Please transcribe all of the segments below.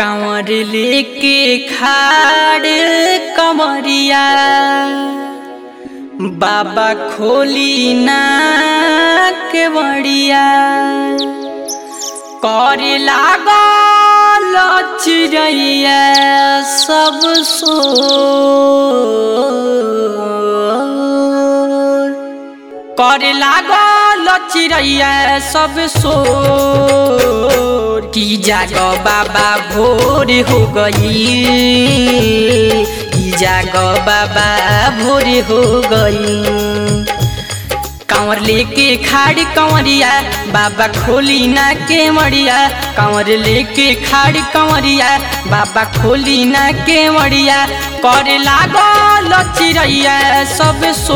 कांवर लेके खाड़ कमरिया बाबा खोली ना के बड़िया करे लागल चिड़ैया सब सो करे लागल चिड़ैया सब सोर की जाग बाबा भोर हो गई की जाग बाबा भोर हो गई कांवर लेके खाड़ कंवरिया बाबा खोली ना के मड़िया कांवर लेके खाड़ कंवरिया बाबा खोली ना के मड़िया करे लागल चिड़ैया सब सो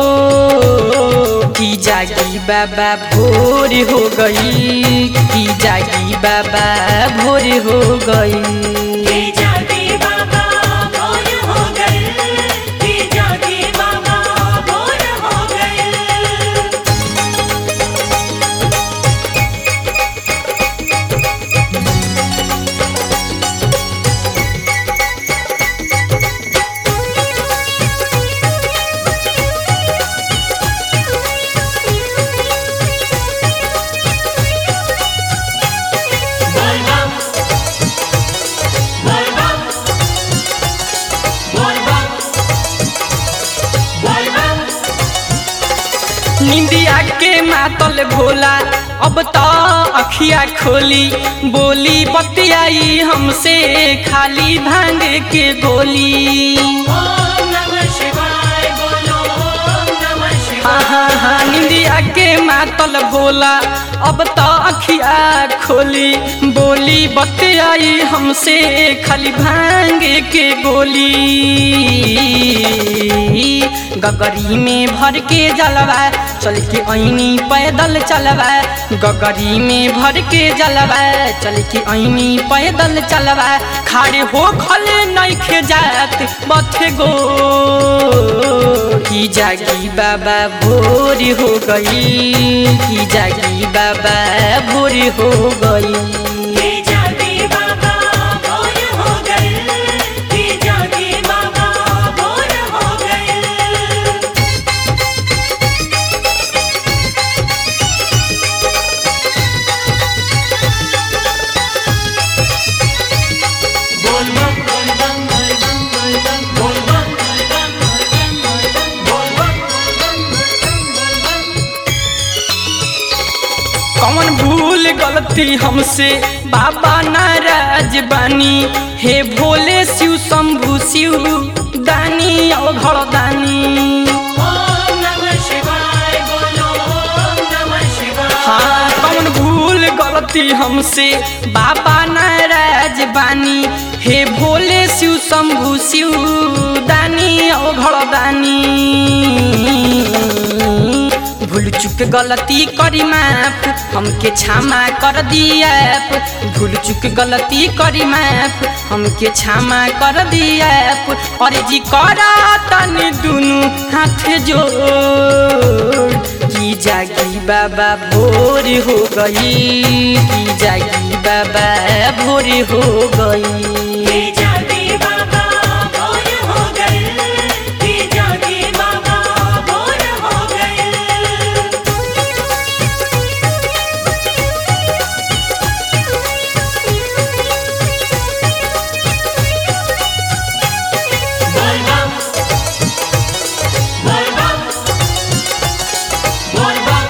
की जागी बाबा भोर हो गई की जागी बाबा भोर हो गई की जागे बाबा भोर हो गए की जागे बाबा भोर हो गए बोल बम बोल बम बोल बम बोल बम निंदिया के मातल भोला अब तो अखिया खोली बोली बतियाई हमसे खाली भांग के गोली ओम नमः शिवाय बोलो ओम नमः शिवाय हाँ हाँ हाँ निंदिया के मातल भोला अब तो अखिया खोली बोली बतियाई हमसे खाली भांग के गोली गगरी में भर के जलवा चल के ऐनी पैदल चलवा गगरी में भर के जलवा चल के ऐनी पैदल चलवा खाड़े हो खले नइखे जात बथे गो की जागी बाबा भोर हो गई की जागी बाबा भोर हो गई की जागे बाबा भोर हो गए की जागे बाबा भोर हो गए बोल बम बोल बम बोल बम बोल बम बोल बम बोल बम बोल बम बोल बम बोल बम कौन भूल गलती हमसे बाबा नाराज बानी हे भोले शिव शंभु शिव दानी अवघड़ दानी ओम नमः शिवाय बोलो ओम नमः शिवाय हाँ कौन भूल गलती हमसे बाबा नाराज बानी हे भोले शिव शंभु शिव दानी अवघड़ दानी भूल चुक गलती करी माफ हमके क्षमा कर दिया भूल चुक गलती करी माफ हमके क्षमा कर दिया और जी करा तनी दुनु हाथ जोड़ की जागी बाबा भोर हो गई की जागी बाबा भोर हो गई की जागे बाबा भोर हो गए की जागे बाबा भोर हो गए बोल बम बोल बम बोल बम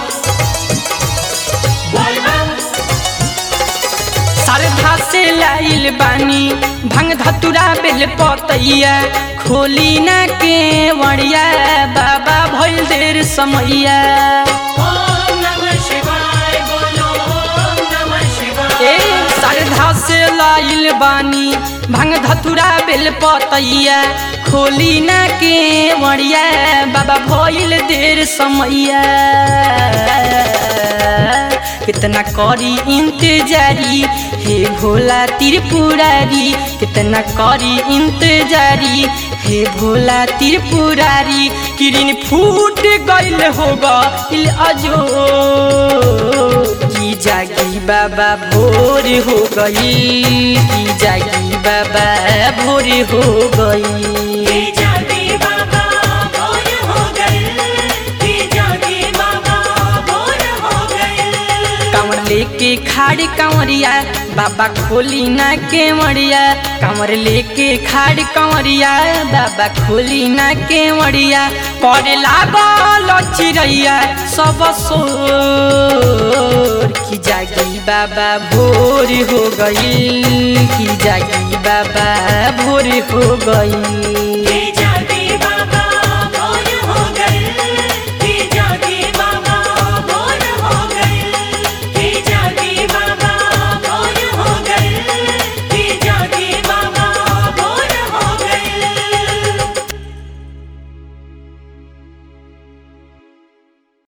बोल बम सरधा से लाइल बानी भंग धतुरा बेल पतैया खोली ना के वड़िया बाबा भइल देर समैया ओम नमः शिवाय बोलो ओम नमः शिवाय ए सरधा से लाइल बानी भंग धतुरा बेल पतैया खोली ना के वड़िया बाबा भइल देर समैया कितना करी इंतजारी हे भोला त्रिपुरारी कितना करी इंतजारी हे भोला त्रिपुरारी किरिन फूट गइल होगा इल अजो की कि जागी बाबा भोर हो गई कि जागी बाबा भोर हो गई जागे बाबा भोर हो गए कि जागे बाबा भोर हो गए कांवर लेके खाड़ कांवरिया बाबा खोली ना के मड़िया कांवर लेके खाड़ कांवरिया बाबा खोली ना के मड़िया करे लागल चिड़ैया सब सोर कि जागी बाबा भोर हो गई कि जागी बाबा भोर हो गई